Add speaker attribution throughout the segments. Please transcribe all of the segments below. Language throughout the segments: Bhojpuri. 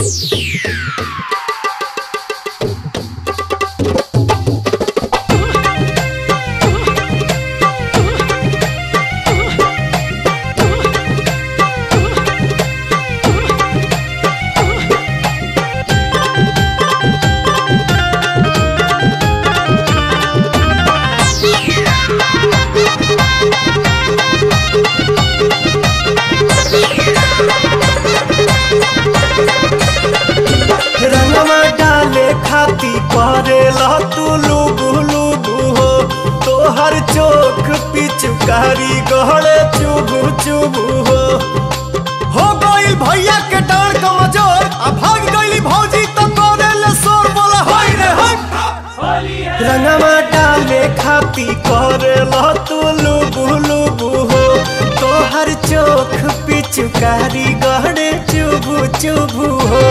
Speaker 1: रंगवा डाले खाती करेला तू लुबु लुबु हो तोहर चोख पिचकारी गहरे चुबु चुबु हो हो गइल भैया के डांड कमजोर आ भाग गइली भौजी तो करेले शोर बोला होय रे होय रंगवा डाले खाती करेला तू लुबु लुबु हो तोहर चोख पिचकारी गहरे चुबु चुबु हो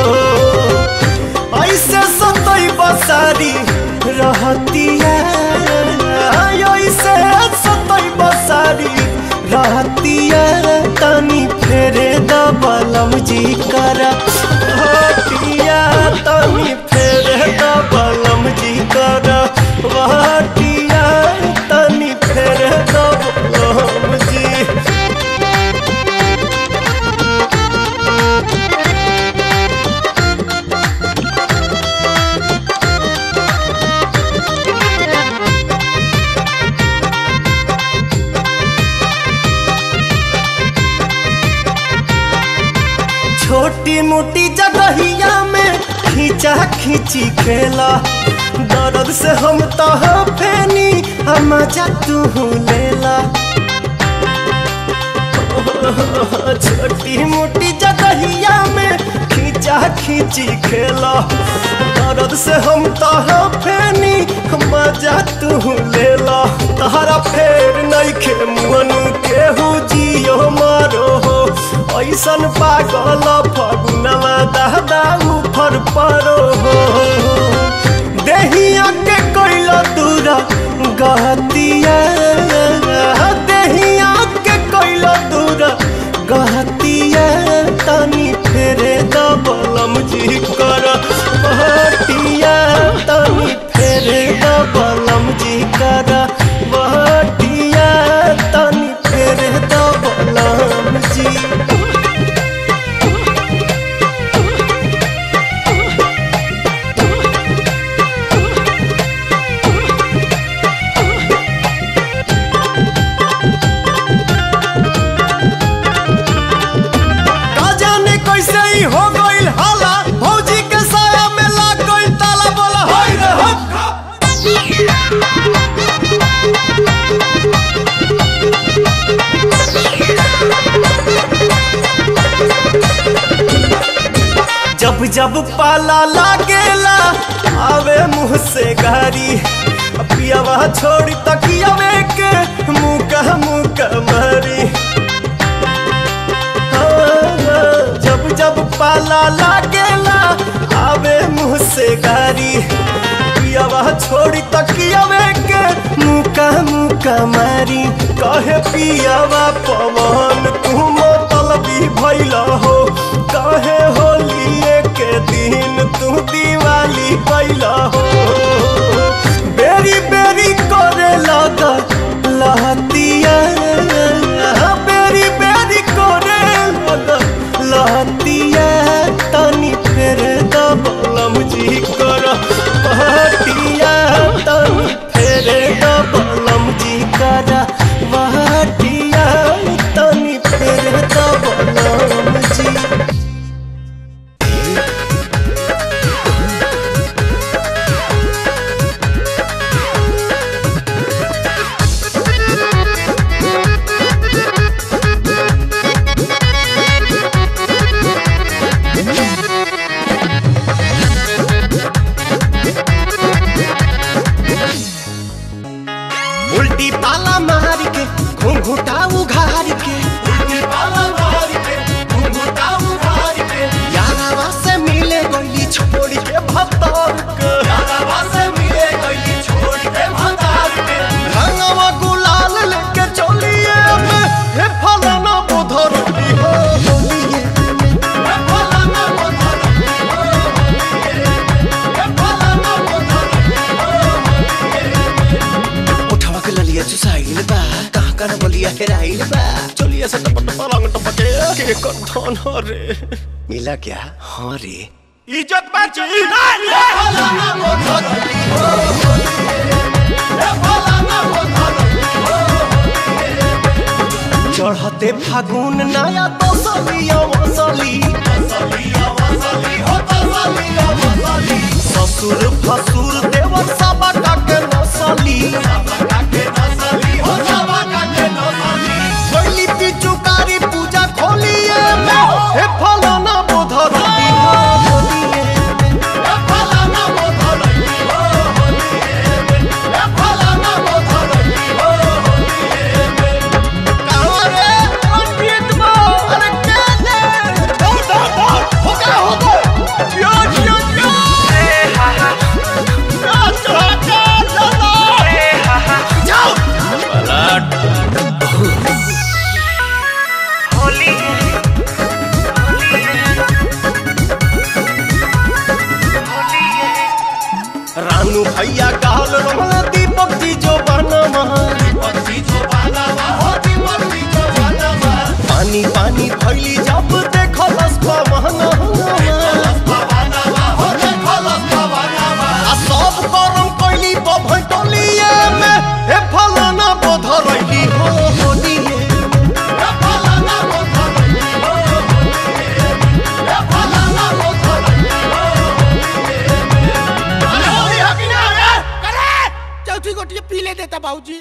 Speaker 1: ऐसे सतई बसारी रहतिया ऐसे सतई बसारी रहतिया तनी फेरे दबलम जी कर हटिया तनी फेरे दबलम जी कर हटिया तनी फेरे दबलम जी छोटी मोटी जगहिया में खींचा खींची खेला दर्द से हम तो फेनी हम जा तू लेला छोटी मोटी जगहिया में खींचा खींची खेला दर्द से हम तो फेनी हम जा तू लेला तहरा फेर नहीं खे मुअन केहू जियो मारो हो ऐसन पागल फगुनवा दादा उफर परो हो देहिया के कोइला दूरा गहतिया देहिया के कोइला दूरा गहतिया तनी फेरे दबलम जी कर बहटिया तनी फेरे दबलम जी कर बहटिया तनी फेरे दबलम जी का जाने कैसे ही हो गइल हाला भौजी के साया में लाग गइल ताला बोला होय रे हो जब जब पाला लागेला आवे मुंह से गारी पियावा छोड़ी तकियावे के मुंह का मुंह का मारी जब जब पाला लागेला आवे मुंह से गारी पियावा छोड़ी तकियावे के मुका मुका मारी कहे पियावा पवन तू मतलबी भइला हो कहे होलिए के दिन तू दिवाली कैला हो बेरी बेरी करे लगा लहतिया बेरी बेरी करे लगा लहतिया तनी फेर दबलम जी कर बहटिया तनी फेर दबलम जी कर बहटिया तनी फेर दबलम जी के धन रे
Speaker 2: मिला क्या
Speaker 1: हाँ रे
Speaker 3: इज्जत बची
Speaker 1: चढ़ते फागुन नया तसलिया मसली ससुर फसुर देवर सब के नसली पहली पिचुकारी पूजा खोलिए हे फलाना बोधर रानू भैया कहल रमला दीपक जी जो बनवा पानी पानी भैली जब देखल पवन आ सब गरम कैली बभटलिए में हे फलाना बोधरैली हो होलिए
Speaker 3: चौथी गोटी पी ले देता बाबूजी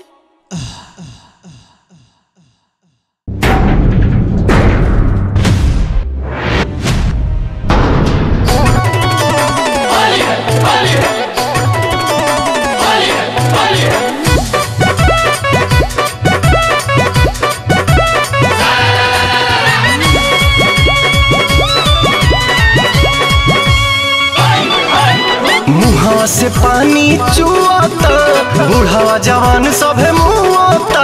Speaker 1: मुहावा से पानी चुआता बुढ़ावा जवान सभे मुआता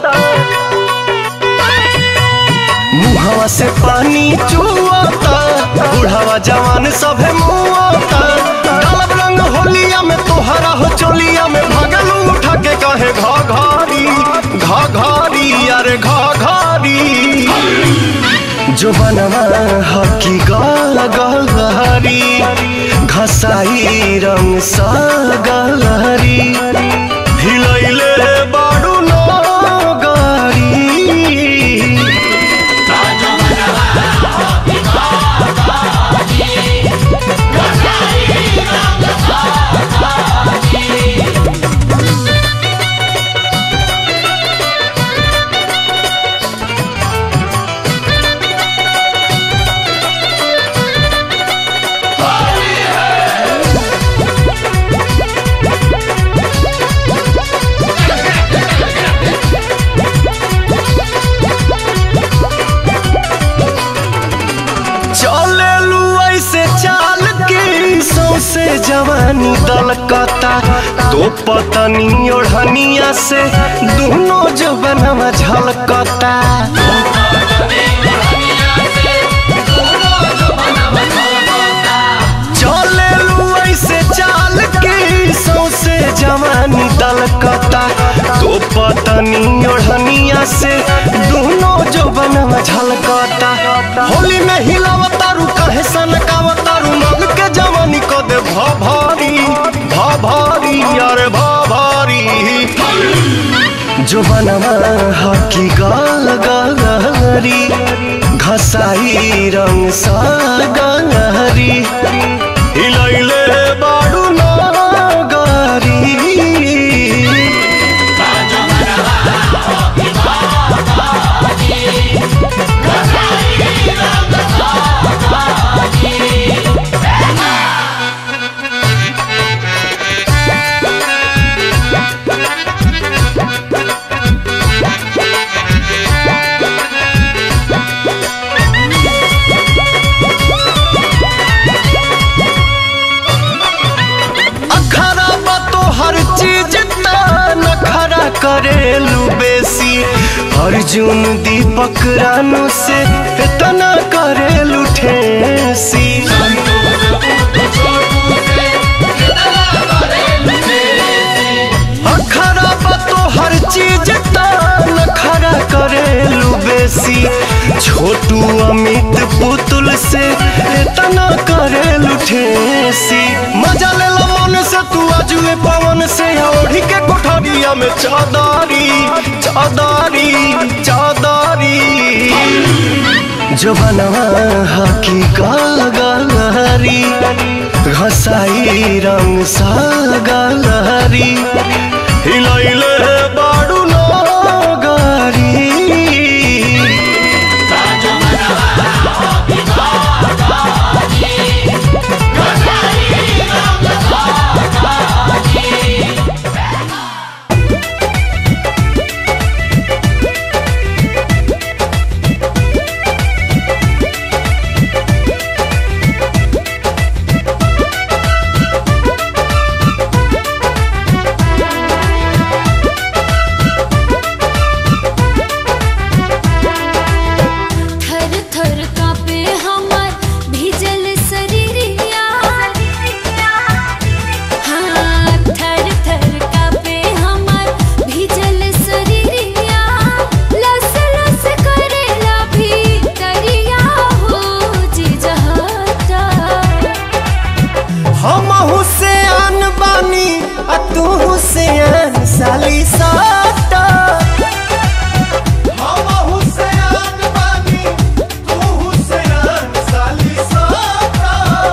Speaker 1: मुहावा से पानी चुआता बुढ़ावा जवान सभे मुआता डालब रंग होलिया में तोहरा हो चोलिया में भगलू उठा के कहे घा घारी घा घारी अरे घा घारी जो बनवा हकी गल गलहरी घसाई रंग सा गलहरी हिलैले बाडू न गारी चलेलू ऐसे चाल के सौसे जवानी दलकता तो पतनी ओढ़निया से दोनों जो बनवा झलकता चलेलू ऐसे चाल के सौसे जवानी दलकता तो पतनी ओढ़निया से दोनों जो बनवा झलकता होली में हिलावतारू कहे सनकावतारू मग के जवानी को दे भा भारी भा भारी अरे भा भारी जो बनवा हकी गाल गलहरी घसाई रंग सा गलहरी हिलैले बाडू न गारी अखरा बा तो हर चीज नखरा करेलू बेसी अर्जुन दीपक रानू से इतना करेलू ठेसी अखरा बा तो हर चीज नखरा करेलू बेसी छोटू रतिया में चौदारी चौदारी चौदारी जबनवा हकी गलहरी घसाई रंग सा गलहरी हिलैले बाडू नगरी
Speaker 2: थर थर कापे हमर भीजल शरीरिया हाँ थर थर कापे हमर भीजल शरीरिया लस लस करेला भीतरिया हो जिजहता
Speaker 1: हम हुसैन बानी आ तू हुसैन साली साटा हम हुसैन बानी तू हुसैन साली साटा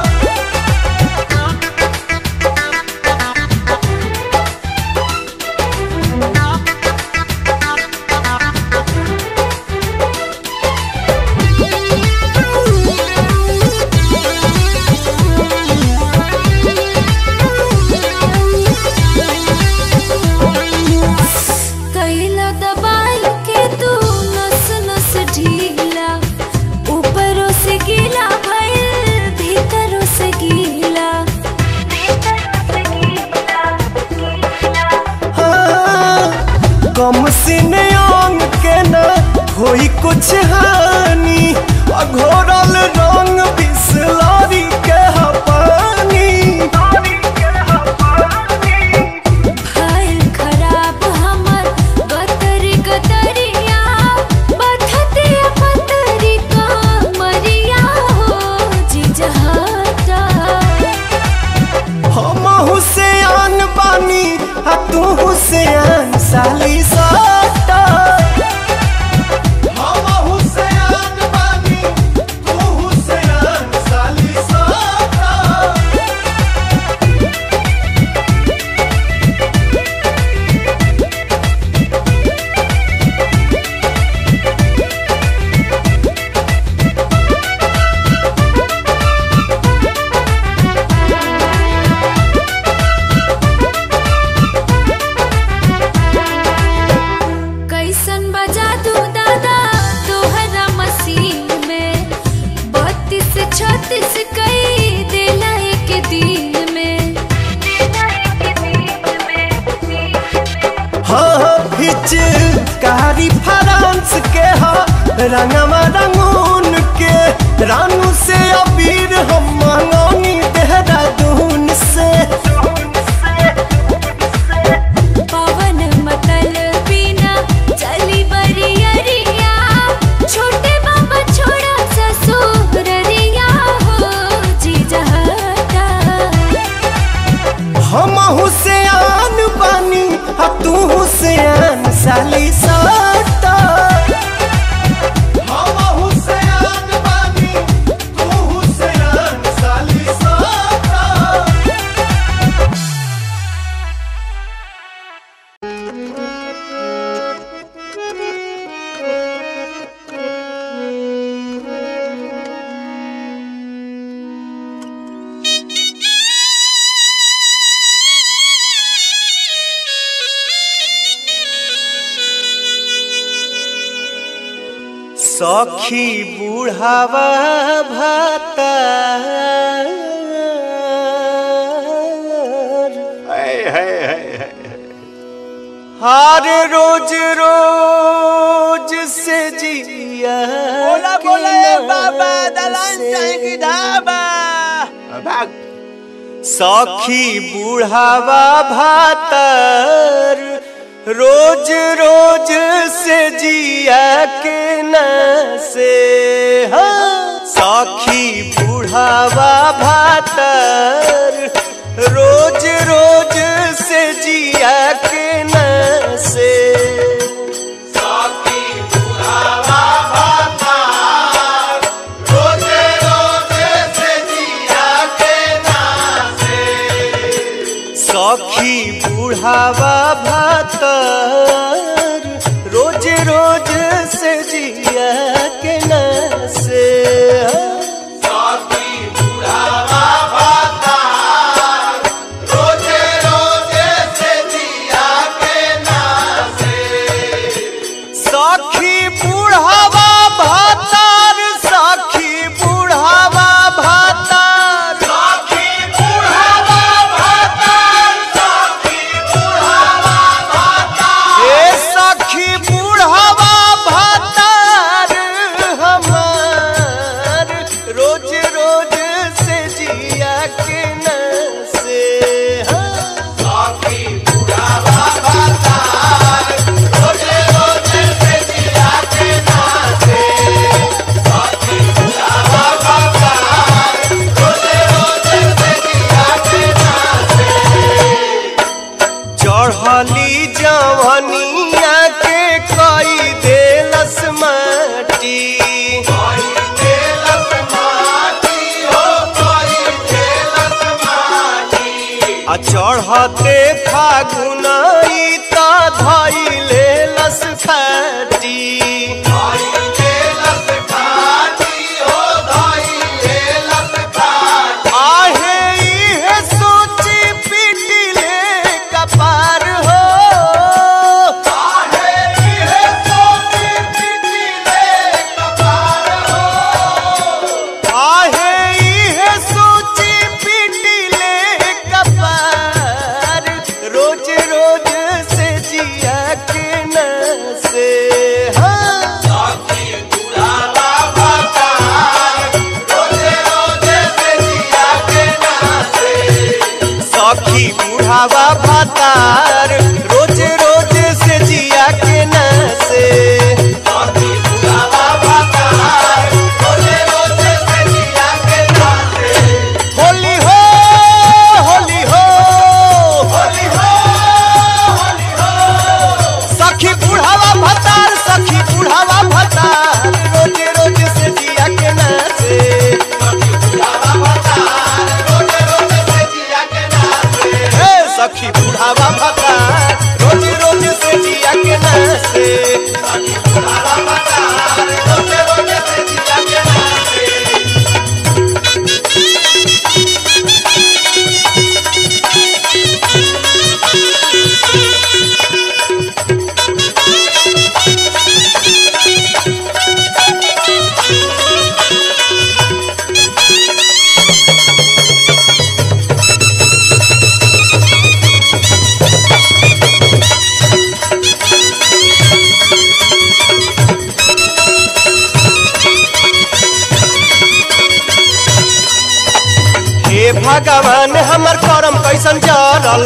Speaker 2: कैला दबाई के तू नस नस ढीला ऊपरों से गीला भइल भीतरों से गीला
Speaker 1: कम सीने अंग के न होई कुछ हानि अघोरल रंग बिसलारी के हपानी
Speaker 2: भइल खराब हमर गतरी गतरिया बथतिया पतरी कमरिया हो जिजहता
Speaker 1: हम हुसैन बानी आ तू हुसैन साली साटा हम हुसैन बानी तू हुसैन साली साटा
Speaker 2: कैसन बजा दू दादा तोहरा मसीन में बत्तीस छत्तीस कई देला एक दिन में
Speaker 1: हाँ फिच कारी फ्रांस के हा रंगवा रंगून के रानू से अबीर हम मंगौनी देहरादून से
Speaker 2: पवन मतल बिना चली बरियरिया छोटे बाबा छोड़ा ससुररिया हो जीजहता
Speaker 1: हम हुसैन बानी आ तू हुसैन साली साटा हम हुसैन बानी तू हुसैन साली साटा सखी बुढ़ावा भाता हार रोज रोज से जिया
Speaker 3: बोला
Speaker 1: के
Speaker 3: बोला ए
Speaker 1: नाम
Speaker 3: बाबा दलान
Speaker 1: से।
Speaker 3: चाहे की ढाबा भाग
Speaker 1: सखी बुढ़ावा भातर रोज रोज से जिया के न से हाँ। सखी बुढ़ावा भातर रोज रोज से जिया के न बुढ़ावा भातर रोज रोज से जिया के न से सखी बुढ़ावा भातर सखी बुढ़ावा भातर हे सखी बुढ़ावा भातर हमार रोज रोज से जिया के न से हाँ। चढ़ली जवनिया के कई देलस माटी आ चढ़ते फागुन त धैले लस फाटी आहे इहे सोची पिटिले कपार हो आहे इहे सोची पिटिले कपार रोज रोज से जिया के न से हाँ सखी बुढ़ावा भातार रोज रोज से जिया के न से होली हो होली हो सखी बुढ़ावा भातार सखी बुढ़ावा भातार रोज रोज से जिया के न से हे सखी बुढ़ावा भातार रोज रोज से जिया के न से हे भगवान हमर करम कैसन जरल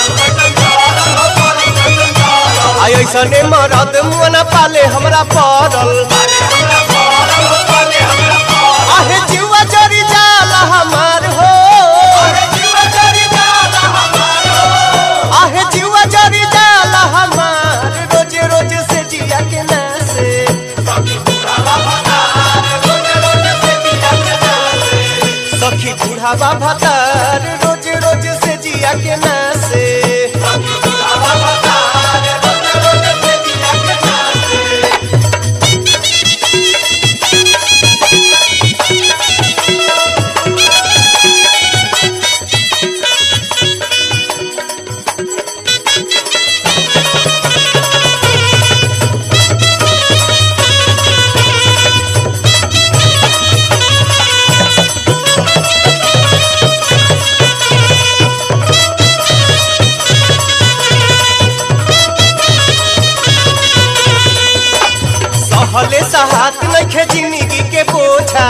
Speaker 1: आई ऐसने मरद मुअना पाले हमरा पड़ल आहे जीवा जरी जाला हमार हो आहे जीवा जरी जाला हमार रोज रोज से जिया के ना से सखी बुढ़ावा भतार रोज रोज से जिया के ना से सहले सहात नखे जिंदगी के बोझा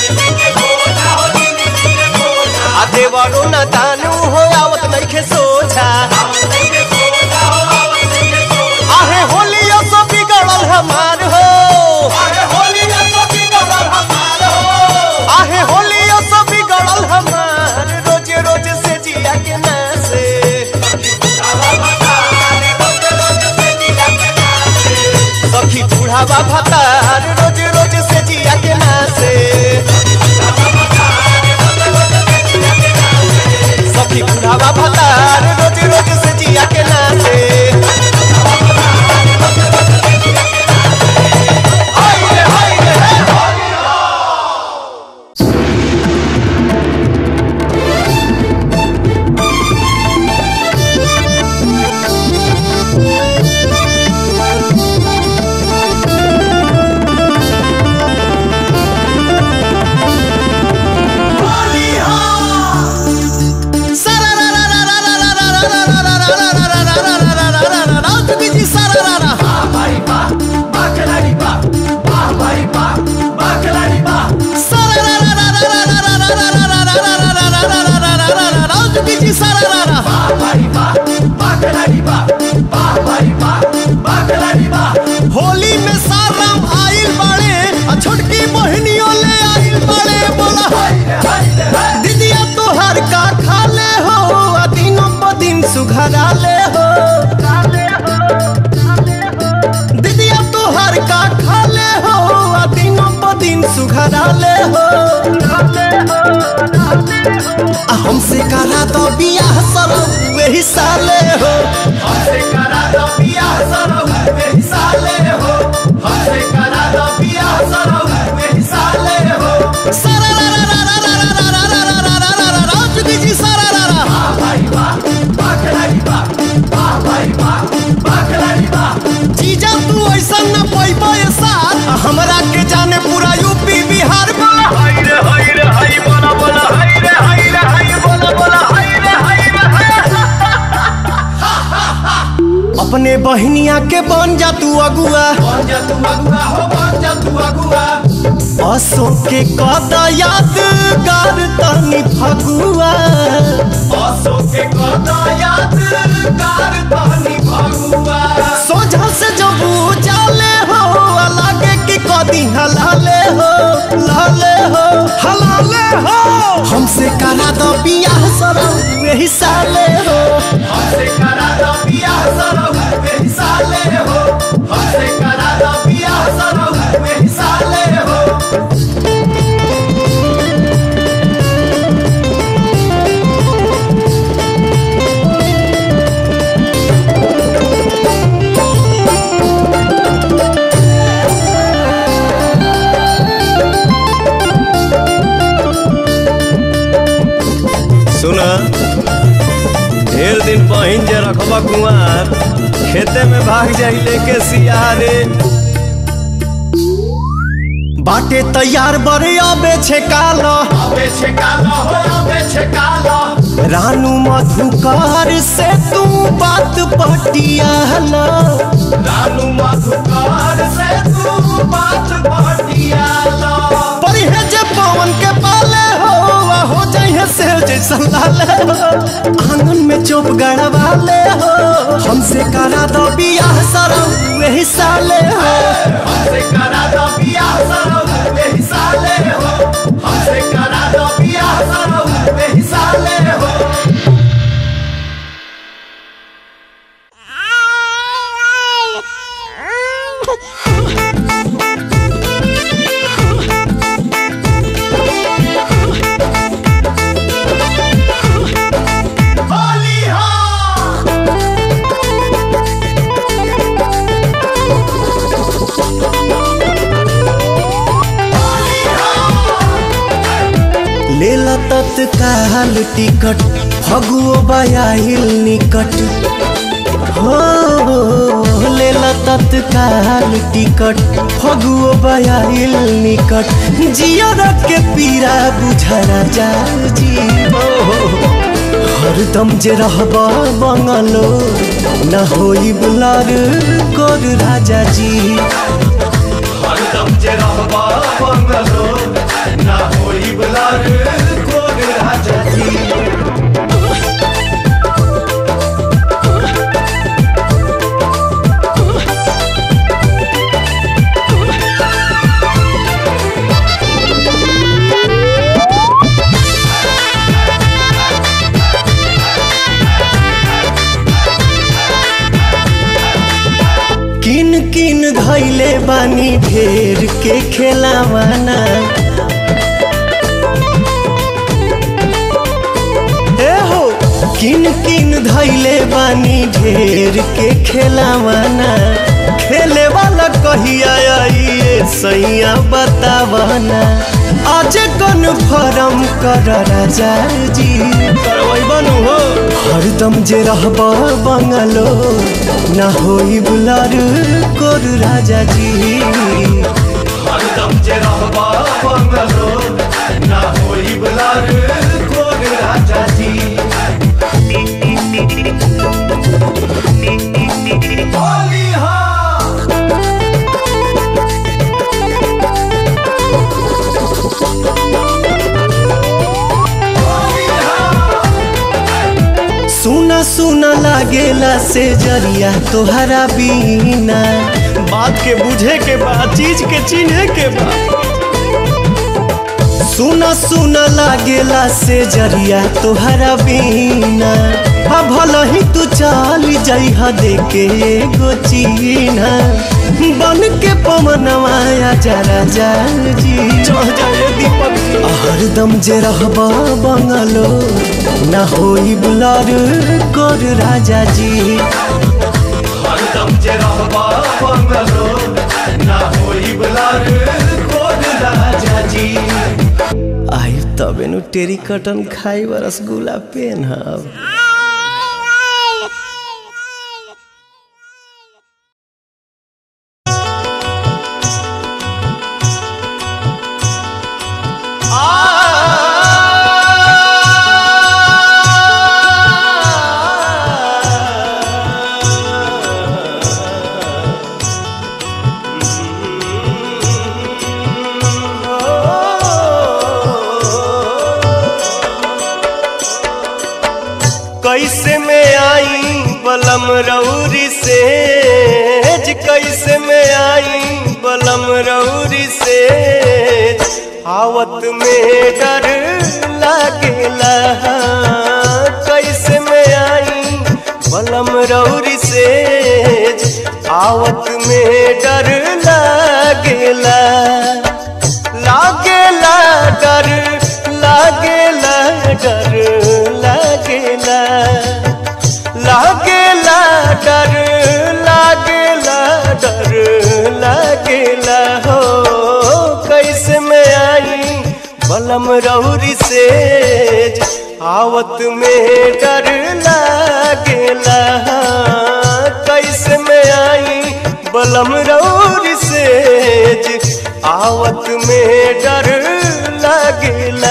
Speaker 1: आ देवरो न दानू हो आवत नखे सोझा आहे होलियो सो बिगड़ल हमार हो आहे होलियो सो बिगड़ल हमार रोज रोज से जिया के ना से सखी बुढ़ावा भतार रोज रोज से जिया के ना से सखी बुढ़ावा भतार रोज रोज से जिया के सुघराले हो दीदिया तोहर का खाले हो आ दिनों प दिन सुघराले हो आ हमसे करा दो बियाह सरो वही साले हो हमसे करा दो बियाह सरो वही साले हो हमसे करा दो बियाह सरो वही साले हो सारा रा रा रा रा रा रा रा रा रा रा रा रा रा रा जुगी जी सारा रा रा वाह भाई वाह वाह खिलाड़ी वाह वाह भाई वाह वाह खिलाड़ी वाह जीजा तू ऐसा न पैबा ये साथ हमरा के जाने पूरा यूपी बिहार में
Speaker 4: हाय रे हाय रे हाय बोला बोला हाय रे हाय रे हाय बोला बोला हाय रे हाय रे हाय
Speaker 1: अपने बहनिया के बन जा तू अगुआ बन जा तू अगुआ हो बन जा तू अगुआ असो के कदा यादगार तनी फगुआ असो के कदा यादगार तनी फगुआ सोझा से जब जाले हो लागे कि कदी हलाले हो लाले हो हलाले हो हमसे करा दो बियाह सरो वही साले हो हमसे करा दो बियाह सरो वही साले हो हमसे करा दो बियाह सरो वही साले हो सुना ढेर दिन पहिन जे रखबा कुआर खेते में भाग जाई लेके सियारे बाटे तैयार बड़े अबे छे कालो अबे छे कालो हो अबे छे कालो रानू मधुकार से तू बात पटियाला रानू मधुकार से तू बात पटियाला पर है जे पवन के पाले हो आ हो जाइए से जैसा लाले हो आंगन में चुप गड़वाले हो हमसे करा दो बियाह सरो वही साले हो हमसे करा दो बियाह सरो वही साले हो हमसे करा दो बियाह सरो वही साले हो होली हो लेला तत्काल टिकट फगुओ बयाहिल निकट हो लेला तत्काल टिकट फगुओ बयाहिल निकट जियर के पीरा बुझरा जा जीवो हरदम जे रहब बंगलो न होई बुलार गोर राजा जी हरदम जे रहब बंगलो न होई बुलार गोर राजा जी किन किन धैले बानी ढेर के खेलावाना ए हो किन किन धैले बानी ढेर के खेलावाना खेले वाला कहिया आइए सैया बतावाना आज कन्फर्म कर राजा जी करवै बनू हो हरदम जे रहब बंगलो ना होई बुलार कोर राजा जी हरदम जे रहब बंगलो ना होई बुलार कोर राजा जी होली हो सुना सुना लागेला से जरिया तोहरा बीना बात के बुझे के बा चीज के चिन्हे के बा सुना सुना लागेला से जरिया तोहरा बीना हा भला ही तू चल जइहा देके एगो चीना बन के पवनवा जा राजा जी दीपक हरदम जे रहबा बंगलो ना होई बुलार कर राजा जी हरदम जे रहबा बंगलो ना होई बुलार कर राजा जी आई तबे नु टेरी कटन खाई रसगुल्ला पेन हब कैसे में आई बलम रौरी से कैसे में आई बलम रौरी से आवत में डर लागेला कैसे में आई बलम रौरी से आवत में डर लागेला लागेला डर लागेला डर लागेला लागेला डर लागेला डर लागेला हो कैसे में आई बलम रौरी से आवत में डर लागेला कैसे में आई बलम रौरी से आवत में डर लागेला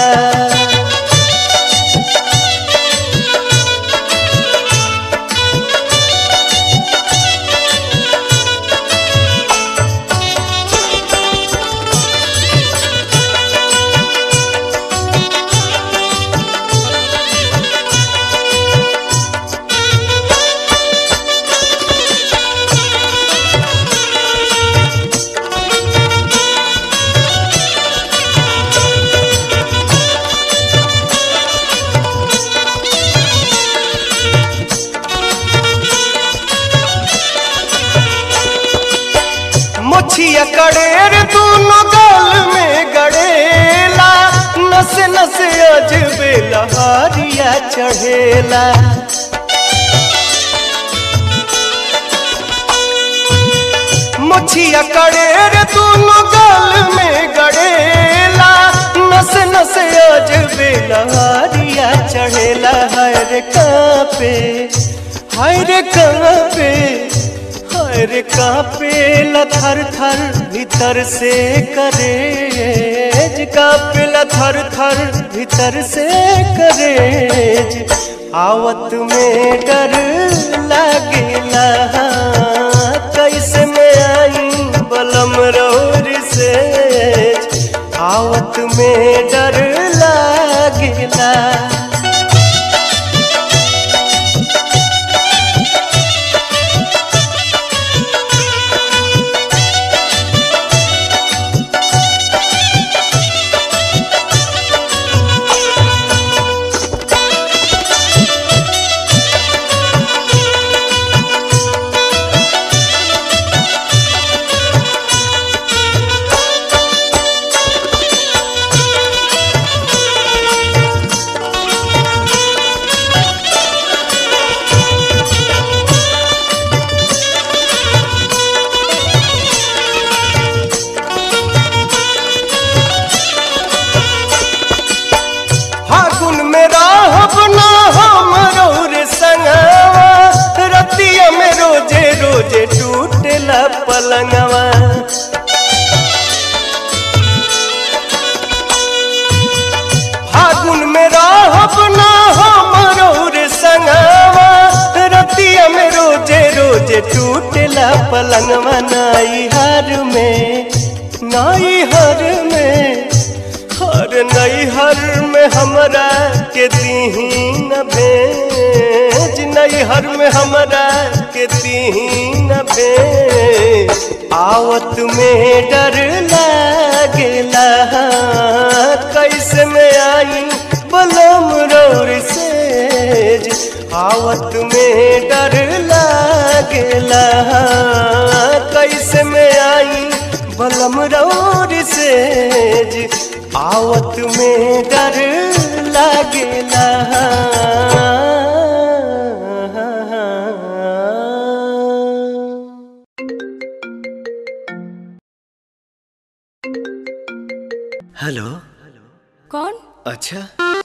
Speaker 1: मोछिया कड़ेर दोनों गाल में गड़ेला नस नस अजबे लहारिया चढ़ेला मोछिया कड़ेर दोनों गाल में गड़ेला नस नस अजबे लहारिया चढ़ेला हर कापे हर कापे हर कापे थर थर भीतर से करेज कापे थर थर भीतर से करेज आवत में डर लागेला कैसे में आई बलम रौर से आवत में डर लागेला फागुन में राहब ना हम रे संगवा रतिया में रोजे रोजे टूटेला पलंगवा फागुन में राहब ना हम रे संगवा रतिया में रोजे रोजे टूटेला पलंगवा नाई हर में नाई हर में हर नैहर में हमरा के दीहीन भेज नैहर में हमरा के दीहीन भेज आवत में डर लागेला आई बलम रौर सेज आवत में डर लागेला कैसे में आई बलम रौर सेज आवत में डर लागेला हेलो
Speaker 2: कौन
Speaker 1: अच्छा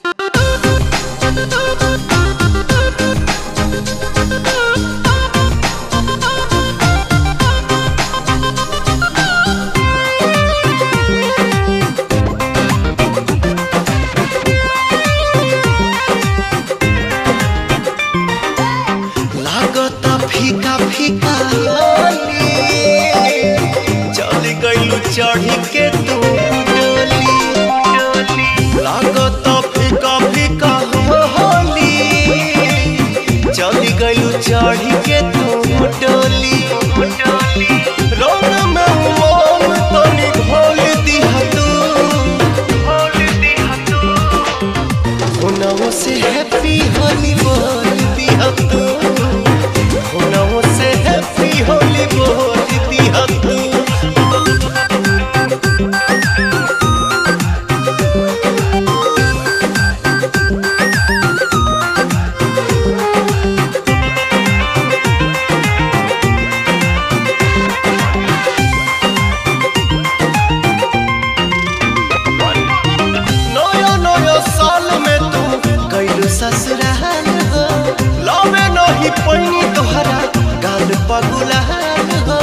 Speaker 1: लागता फीका फीका होली चल गइलू चढ़ी के तू डोली लागता फीका फीका होली चल गइलू चढ़ी के तू डोली रौन में उमंग तनी घोल दिहा तू घोल दिहा तू होनाओ से हैप्पी होली बोल दिया तू होनाओ से हैप्पी होली बोल दिया तू नया नया साल में तू गइलू ससुराल हो लावे नहीं पैनी तोहरा गाल पगुलाल हो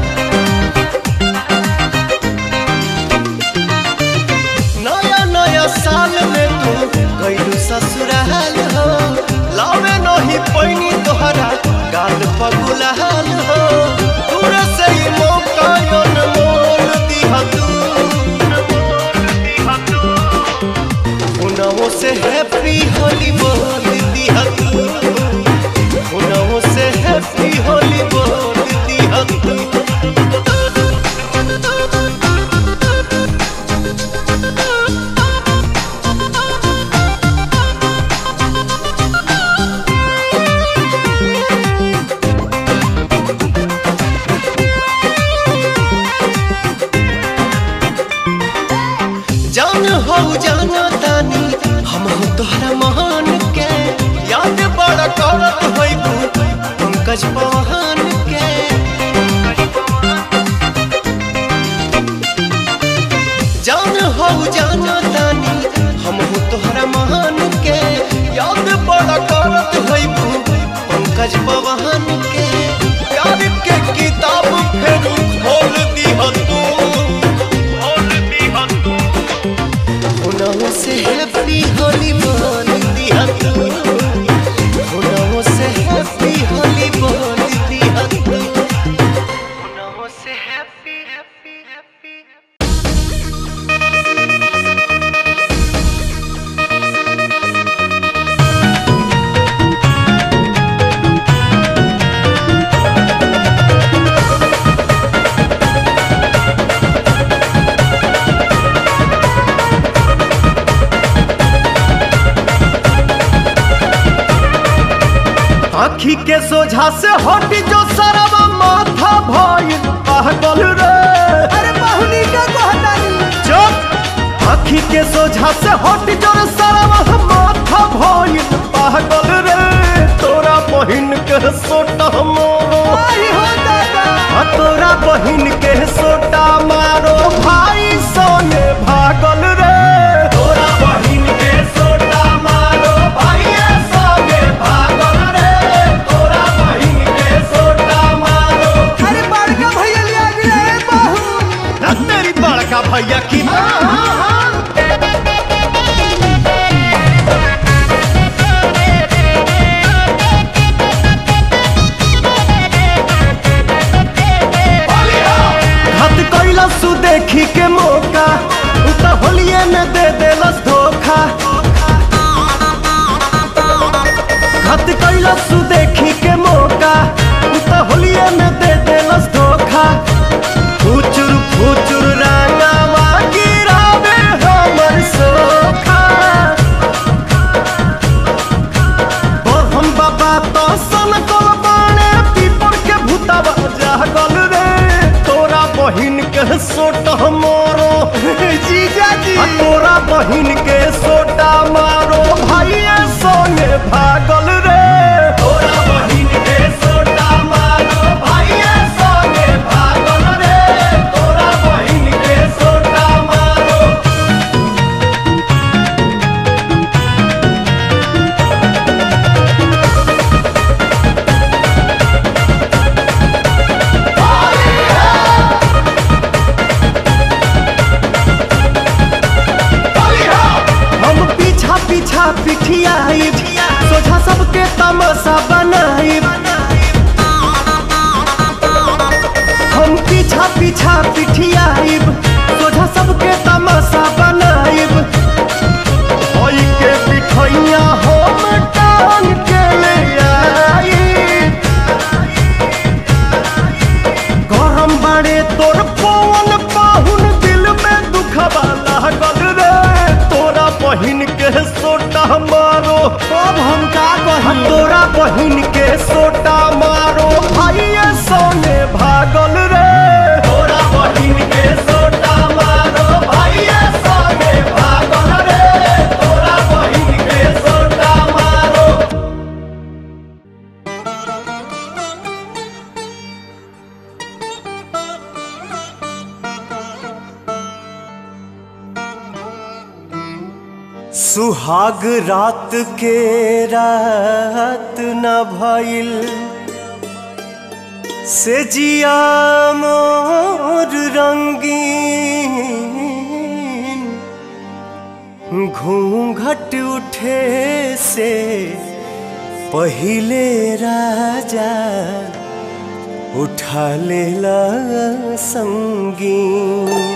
Speaker 1: नया नया साल में तू गइलू ससुराल हो लावे नहीं पैनी तोहरा गाल पगुलाल हो दूर से ही मौका अनमोल दिहा तू अनमोल दिहा तू उनाओ से हैप्पी होली बोल दिया तू उनाओ से हैप्पी होली बोल दिया तू जान हो जाना तानी हम हो तोहरा महान के याद बड़ा करत होइबू पंकज पवहान के जान हो जाना तानी हम हो तोहरा महान के याद बड़ा करत होइबू पंकज पवहान के प्यार के किताब फेर खोल दिहा तू खोल दिहा तू होनाओ से हैप्पी होली बोल दिया तू होनाओ से हैप्पी होली बोल दिया तू होनाओ से हैप्पी हैप्पी हैप्पी आखी के सोझा से हट जो सरवा माथा भइल पागल रे अरे बहुनी का कहतानी चुप आखी के सोझा से हट जो सरवा माथा भइल पागल रे तोरा बहिन के सोटा मोरो आई हो दादा आ तोरा बहिन के सोटा मारो भाई सोने भागल रे तोरा बहिन के सोटा मारो भाई सोने भागल रे तोरा बहिन के सोटा मारो
Speaker 3: अरे बड़का भैया ले आ गया है बहू
Speaker 1: ना तेरी बड़का भैया की हत कैला सु देखी के मौका उ त होलिए में दे देलस धोखा हत कैला सु देखी के मौका उ त होलिए में दे देलस धोखा फुचुर फुचुर रांगावा गिरावे हमर सोखा पिठियाई सोझा सबके तमाशा बनाई हम पीछा पीछा पिठियाई सोझा सबके तमाशा बनाई ओई के पिठैया हम टांग के ले आई गरम बाड़े तोर पवन पाहुन दिल में दुखबा लागल रे तोरा बहिन के सोटा मारो अब हम का कही तोरा बहिन के सोटा मारो भाइये सोने भागल रे तोरा बहिन के सोटा मारो भाइये सोने भागल रे तोरा बहिन के सोटा मारो सुहाग रात के रात न भइल से जिया मोर रंगीन घूंघट उठे से पहिले राजा उठा लेला संगीन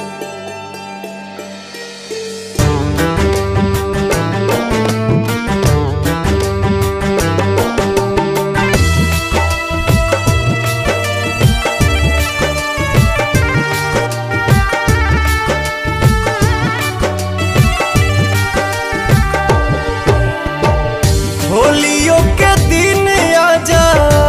Speaker 1: होलियों के दिन आजा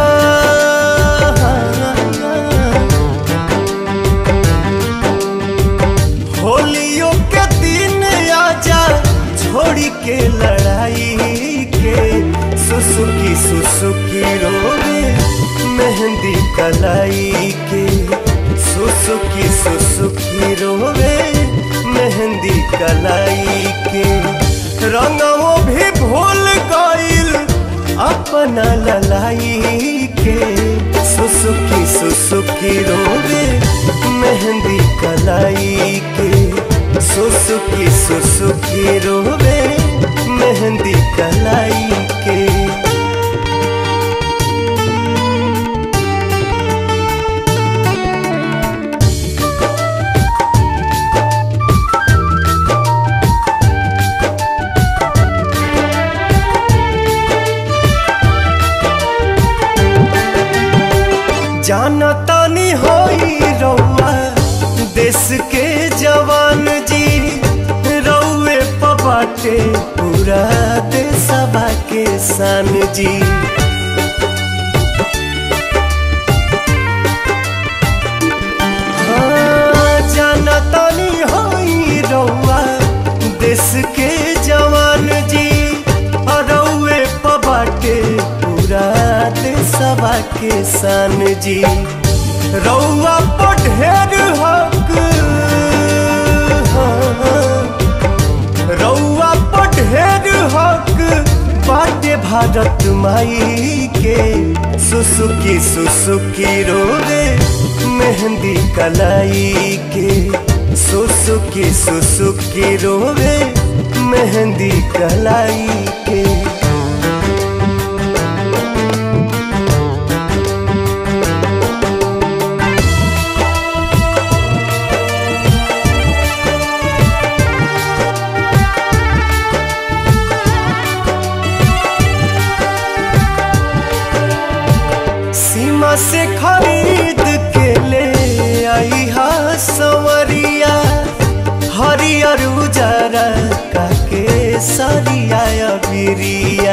Speaker 1: होलियों के दिन आजा छोड़ी के लड़ाई के सुसुकी सुसुकी रोवे मेहंदी कलाई के सुसुकी सुसुकी रोवे मेहंदी कलाई के रंगों भी भूल गईल अपना ललाई के सुसुकी सुसुकी रोवे मेहंदी कलाई के सुसुकी सुसुकी रोवे मेहंदी कलाई के जाना तानी होई रउआ देश के जवान जी रउए पबाटे पूरा देशवा के सान जी हाँ, जाना तानी होई रउआ देश के जवान जी रउए पबाटे पूरा देशवा के सान जी रउआ पर ढेर हक हाँ, रउआ पर ढेर हक बाटे भारत माई के सुसुकी सुसुकी रोवे मेहंदी कलाई के सुसुकी सुसुकी रोवे मेहंदी कलाई के सीमा से खरीद के ले आई हा सवरिया हरियर उजरा काके सरिया बिरिया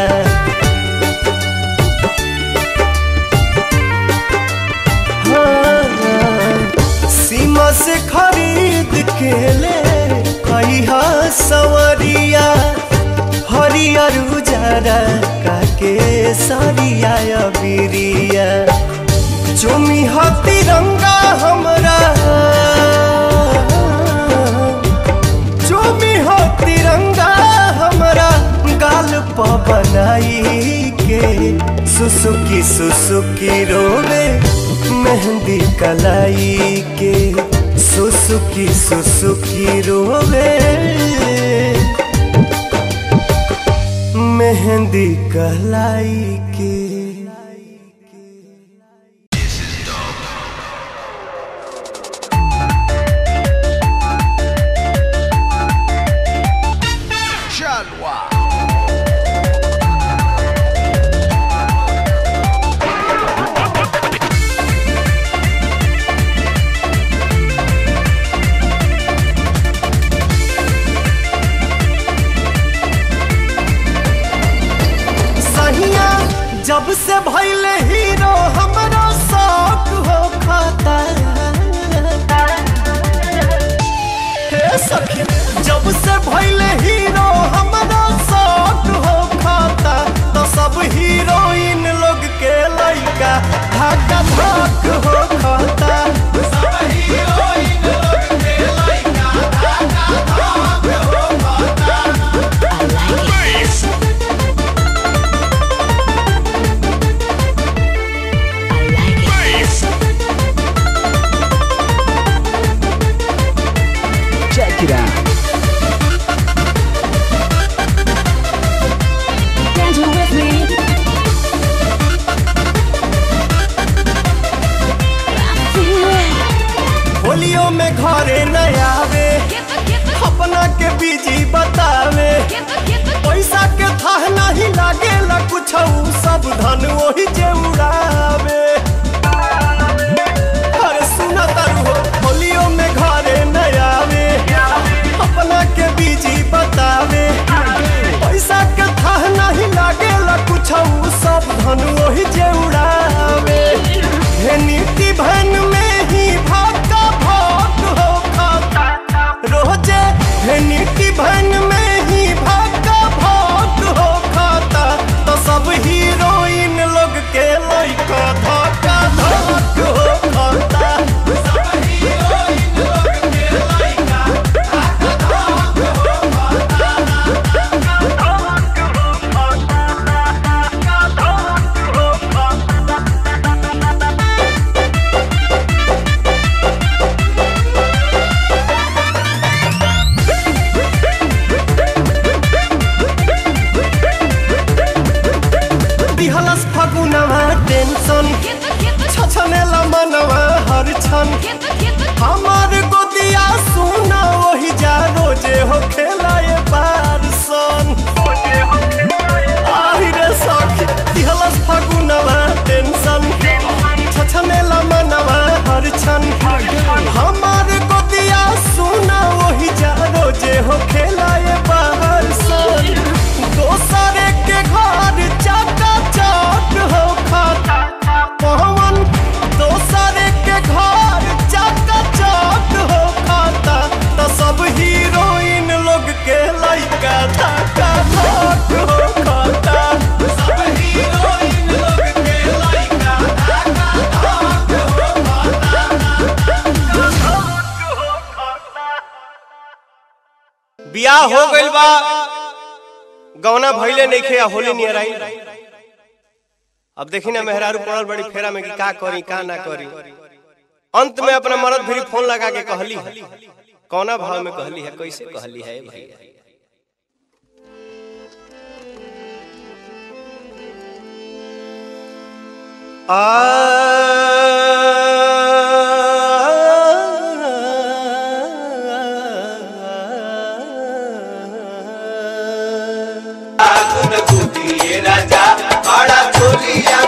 Speaker 1: हाँ, सीमा से खरीद के ले आई हा सवरिया हरियर उजरा काके सरिया बिरिया चुमी हा तिरंगा हमरा चुमी हो तिरंगा हमरा गाल प बनाई के सुसुकी सुसुकी रोवे मेहंदी कलाई के सुसुकी सुसुकी रोवे मेहंदी कहलाई के सहिया जब से भैले हीरो हमरा शौक हो खाता हे सखी जब से भैले हीरो हमरा शौक हो खाता तो सब हीरोइन लोग के लइका धक्का धक हो खाता सब हीरोइन लोग के लइका धक्का धक हो खाता
Speaker 3: Check it out.
Speaker 2: Dance with me.
Speaker 1: होलियो में घरे न आवे अपना के बीजी बतावे पैसा के थाह नहीं लागेला कुछ सब धन वही जे उड़ावे अरे सुना तारू हो होलियो में घरे न आवे अपना के बीजी बतावे पैसा के थाह नहीं लागेला कुछ सब धन वही जे उड़ावे हे नीति भन में ही भाका भाग हो खाता रोजे हे नीति भन में ही भाका भाग हो खाता तो सब हीरोइन लोग के लइका धक्का धक हो खाता सब हीरोइन लोग के लइका धक्का धक हो खाता दिहलस फगुनवा टेंशन छछनेला मनवा हर छन हमार गोदिया सुना वही जा रोजे हो खेलाए बार सन आहि रे सखी दिहलस फगुनवा टेंशन छछनेला मनवा हर छन हमार गोदिया सुना वही जा रोजे हो खेलाए बाहर सन दोसरे के घर चाका चाक हो खाता पवन दोसरे के घर चाका चाक हो खाता तो सब हीरोइन लोग के लइका धक्का धक हो खाता सब हीरोइन लोग के लइका धक्का धक हो बियाह हो गइल बा गौना भइले नइखे आ होली नियर आई अब देखी ना मेहरारू पड़ल बड़ी फेरा में कि का करी का ना करी अंत में अपना मरद फिर फोन लगा के कहली है कौना भाव में कहली है कैसे कहली है भैया आ
Speaker 5: राजा बड़ा चोलिया